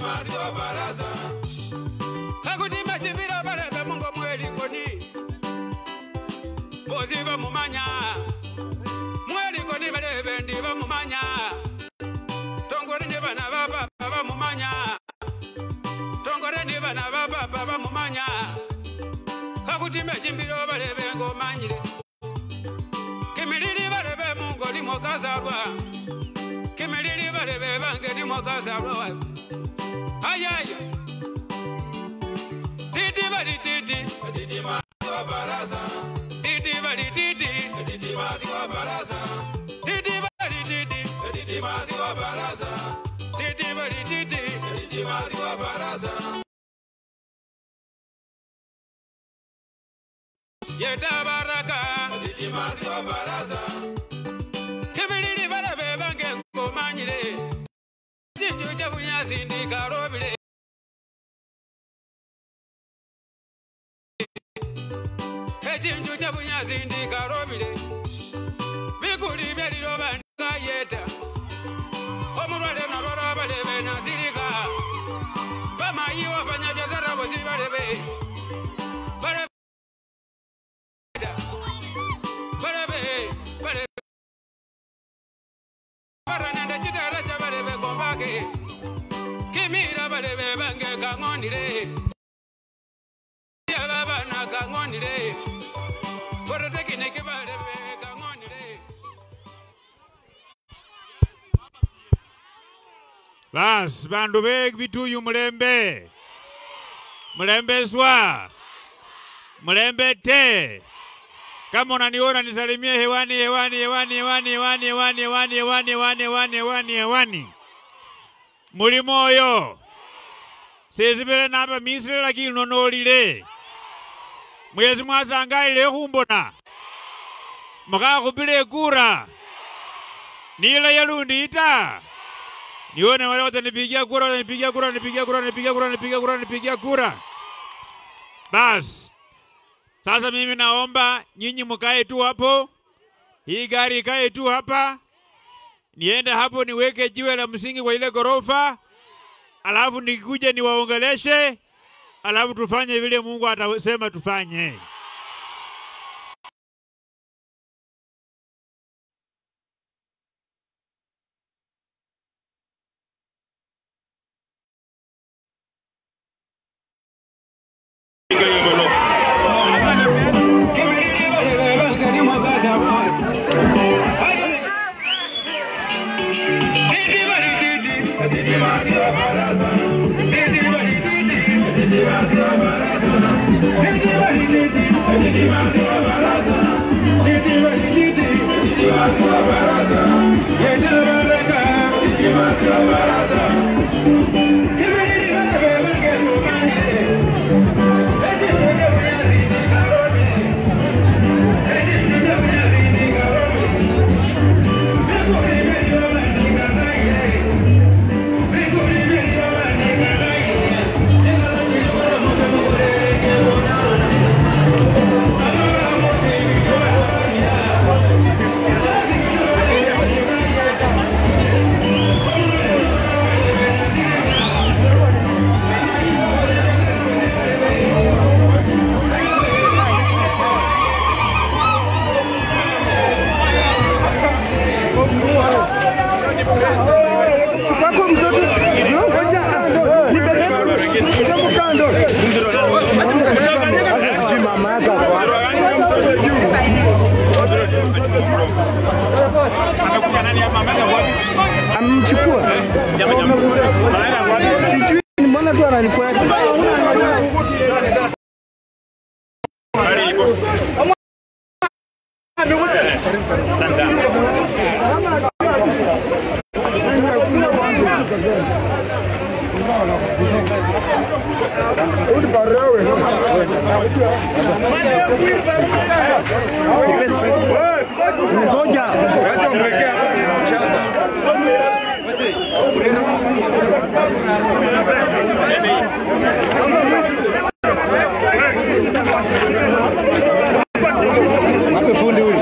maziwa baraza akuti machimbiro balebe mungo mwelikoni bosi bamumanya mwelikoni balebe ndi bamumanya tongore ni bana baba bamumanya tongore ni bana baba bamumanya akuti machimbiro balebe ngomanyire kimilili balebe mungo limo kazalwa kimilili balebe bange limo kazalwa wazi ayaya titi bali titi titi maziwa baraza titi bali titi titi maziwa baraza titi bali titi titi maziwa baraza titi bali titi titi maziwa baraza yeta baraka titi maziwa baraza kibilili balabe bange ngomanyire jinju ja bunyasi ndikarobile echinju cha bunyasi ndikarobile bikuli byeliloba ndikayeta omulwale nalwala balebe nasirika bamayi wafanya biashara bosi balebe balebe balebe balebe baranende chitara cha balebe kombake kimira balebe bange kang'onile yababana kang'onile porotekineke balebe kang'onile Basi bandu be bituyu mulembe mulembeswa mulembete kama unaniona nisalimie hewani hewani hewani hewani hewani hewani hewani hewani hewani hewani hewani hewani muli moyo sesibele napa misile lakini nonolile mwezi mwasangaile khumbona mukhakhupile ekura nila yalundi ita nione wale watanipigia kura, watanipigia kura, watanipigia kura, watanipigia kura, watanipigia kura, watanipigia kura. Bas, sasa mimi naomba nyinyi mkae tu hapo, hii gari ikae tu hapa, niende hapo niweke jiwe la msingi kwa ile ghorofa, alafu nikikuja niwaongeleshe, alafu tufanye vile Mungu atasema tufanye. Chukako mtoto. Ngoja kando. Nibebe kidogo kando. Sijui mama yake ako wapi. Amemchukua. Sijui mbona tu ananifuata. Ngoja. Hapo fundi huyu.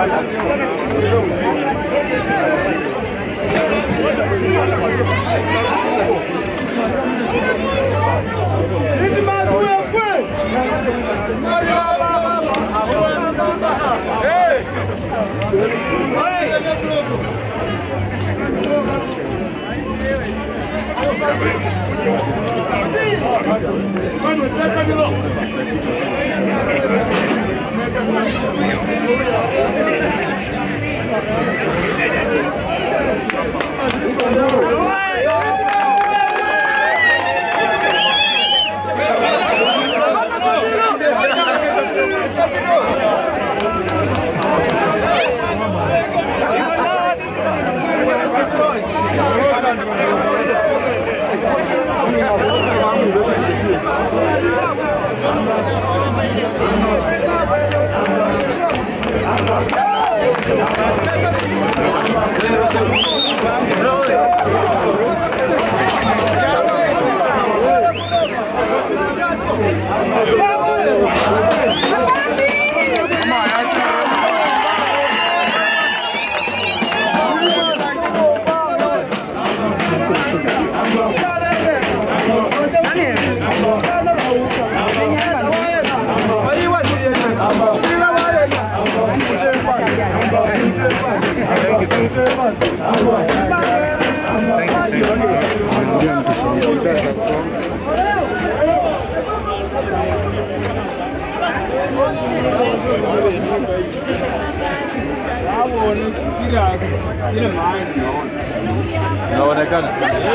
Inaonekana.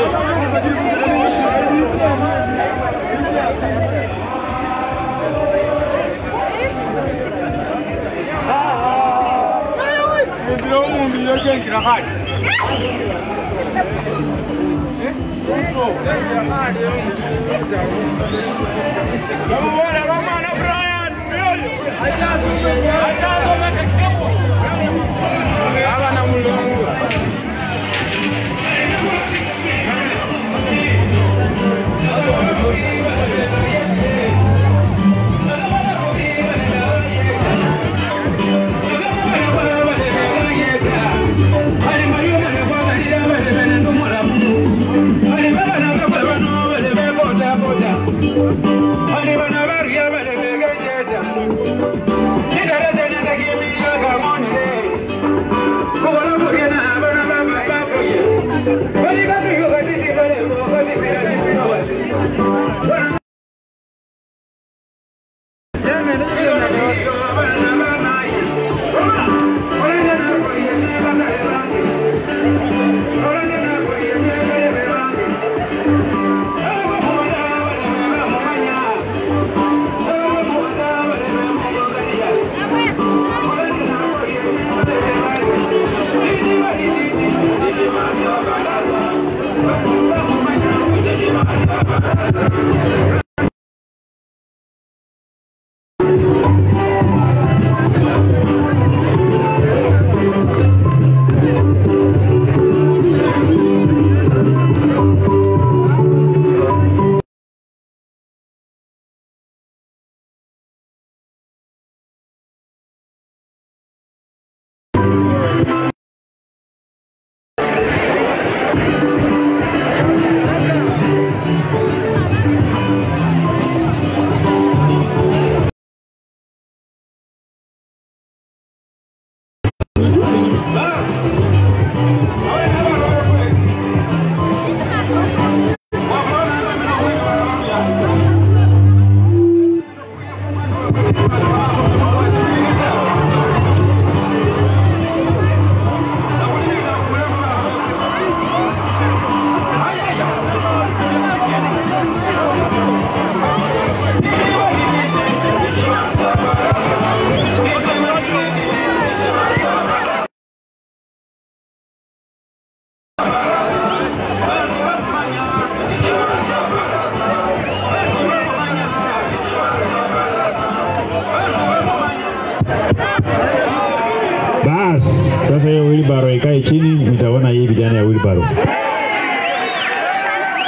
Bas, sasa hiyo wheelbarrow ikae chini, mtaona hii vijana ya wheelbarrow.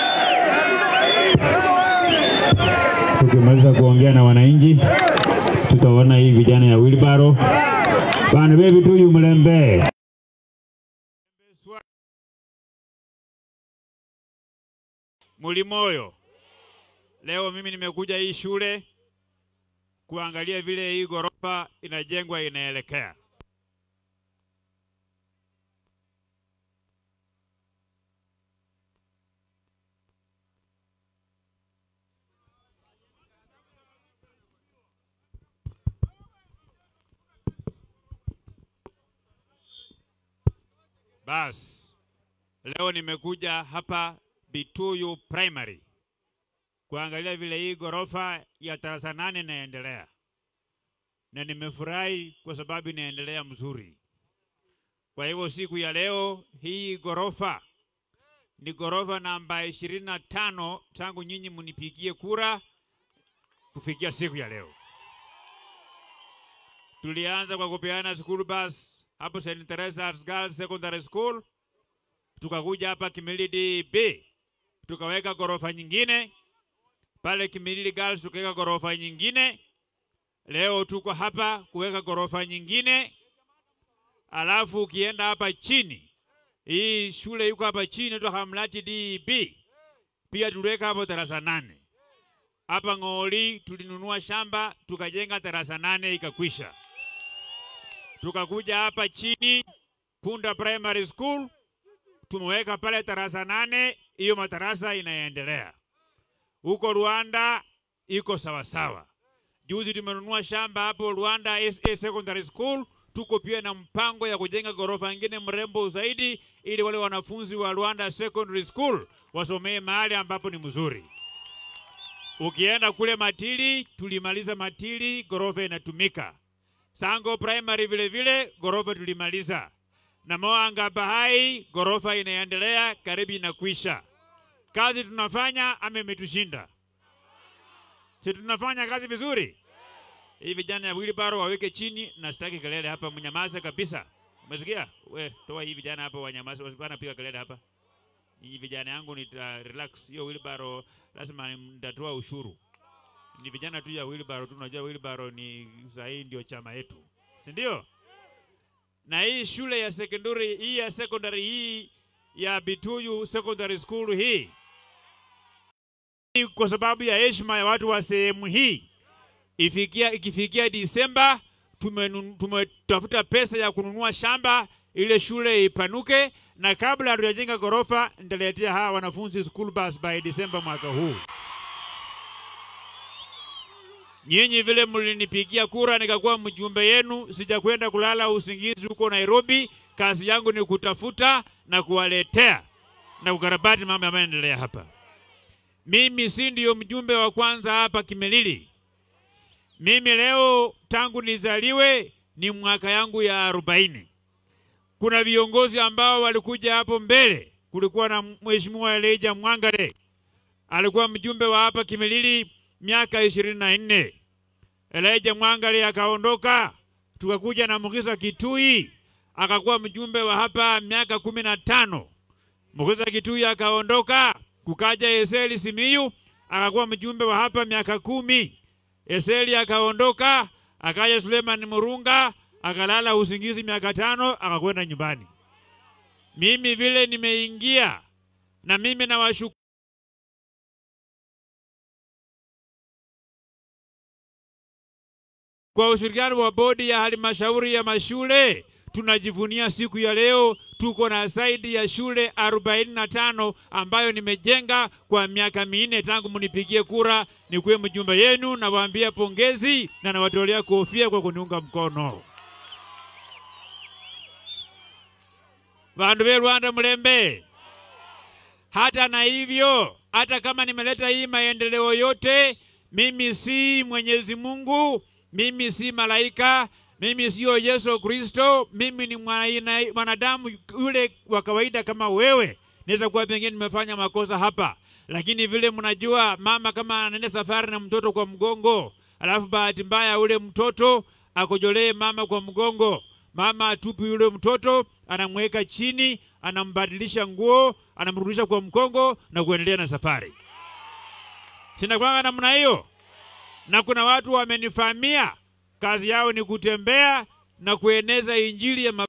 Tukimaliza kuongea na wananchi, tutaona hii vijana ya wilbaro bana bebi tuyu mlembe Mulimoyo, leo mimi nimekuja hii shule kuangalia vile hii ghorofa inajengwa inaelekea. Bas, leo nimekuja hapa Bituyu Primary kuangalia vile hii ghorofa ya darasa nane inaendelea, na nimefurahi kwa sababu inaendelea mzuri. Kwa hivyo siku ya leo hii ghorofa ni ghorofa namba ishirini na tano tangu nyinyi munipigie kura kufikia siku ya leo. Tulianza kwa kupeana school bus hapo St. Teresa's Girls Secondary School, tukakuja hapa Kimilili B tukaweka ghorofa nyingine pale Kimilili Girls, tukaweka ghorofa nyingine. Leo tuko hapa kuweka ghorofa nyingine, alafu ukienda hapa chini, hii shule yuko hapa chini inaitwa Hamlati DB, pia tuliweka hapo darasa nane. Hapa Ng'oli tulinunua shamba tukajenga darasa nane ikakwisha. Tukakuja hapa chini Punda Primary School tumeweka pale darasa nane, hiyo madarasa inaendelea. Huko Rwanda iko sawasawa. Juzi tumenunua shamba hapo Rwanda SA Secondary School, tuko pia na mpango ya kujenga ghorofa nyingine mrembo zaidi, ili wale wanafunzi wa Rwanda Secondary School wasomee mahali ambapo ni mzuri. Ukienda kule Matili, tulimaliza Matili, ghorofa inatumika. Sango Primary vile vile ghorofa tulimaliza, na Moanga Bahai ghorofa inaendelea, karibu inakwisha. Kazi tunafanya ama imetushinda? Si tunafanya kazi vizuri? Hii vijana ya wheelbarrow waweke chini, na sitaki kelele hapa, mnyamaze kabisa. Umesikia? We toa hii vijana hapa, wanyamaze, wasipana piga kelele hapa. Nyinyi vijana yangu nita relax. Hiyo wheelbarrow lazima nitatoa ushuru. Ni vijana tu ya wheelbarrow tu, unajua wheelbarrow ni sahii ndio chama yetu, si ndio? Na hii shule ya secondary hii ya secondary hii ya Bituyu Secondary School hii kwa sababu ya heshima ya watu wa sehemu hii ifikia, ikifikia Disemba tumenun- tumetafuta pesa ya kununua shamba ile shule ipanuke, na kabla hatujajenga ghorofa nitaletea hawa wanafunzi school bus by Disemba mwaka huu. Nyinyi vile mlinipigia kura nikakuwa mjumbe yenu, sijakwenda kulala usingizi huko Nairobi. Kazi yangu ni kutafuta na kuwaletea na kukarabati mambo ambayo yanaendelea hapa. Mimi si ndio mjumbe wa kwanza hapa Kimilili. Mimi leo tangu nizaliwe ni mwaka yangu ya arobaini. Kuna viongozi ambao walikuja hapo mbele. Kulikuwa na Mheshimiwa Elijah Mwangare alikuwa mjumbe wa hapa Kimilili miaka ishirini na nne. Elijah Mwangare akaondoka, tukakuja na Mugisa Kitui akakuwa mjumbe wa hapa miaka kumi na tano. Mugisa Kitui akaondoka, kukaja Eseli Simiyu akakuwa mjumbe wa hapa miaka kumi. Eseli akaondoka, akaja Suleiman Murunga akalala usingizi miaka tano, akakwenda nyumbani. Mimi vile nimeingia na mimi nawashukuru kwa ushirikiano wa bodi ya halmashauri ya mashule tunajivunia siku ya leo tuko na zaidi ya shule 45 ambayo nimejenga kwa miaka minne tangu mnipigie kura nikuwe mjumbe yenu. Nawaambia pongezi na nawatolea kofia kwa kuniunga mkono. Vandu ve Rwanda mlembe. Hata na hivyo, hata kama nimeleta hii maendeleo yote, mimi si Mwenyezi Mungu, mimi si malaika, mimi sio Yesu Kristo, mimi ni mwana- mwanadamu yule wa kawaida kama wewe. Naweza kuwa pengine nimefanya makosa hapa, lakini vile mnajua, mama kama anaenda safari na mtoto kwa mgongo, alafu bahati mbaya ule mtoto akojolee mama kwa mgongo, mama atupi yule mtoto, anamweka chini, anambadilisha nguo, anamrudisha kwa mkongo na kuendelea na safari. Sinakwanga namna hiyo, na kuna watu wamenifahamia kazi yao ni kutembea na kueneza injili ya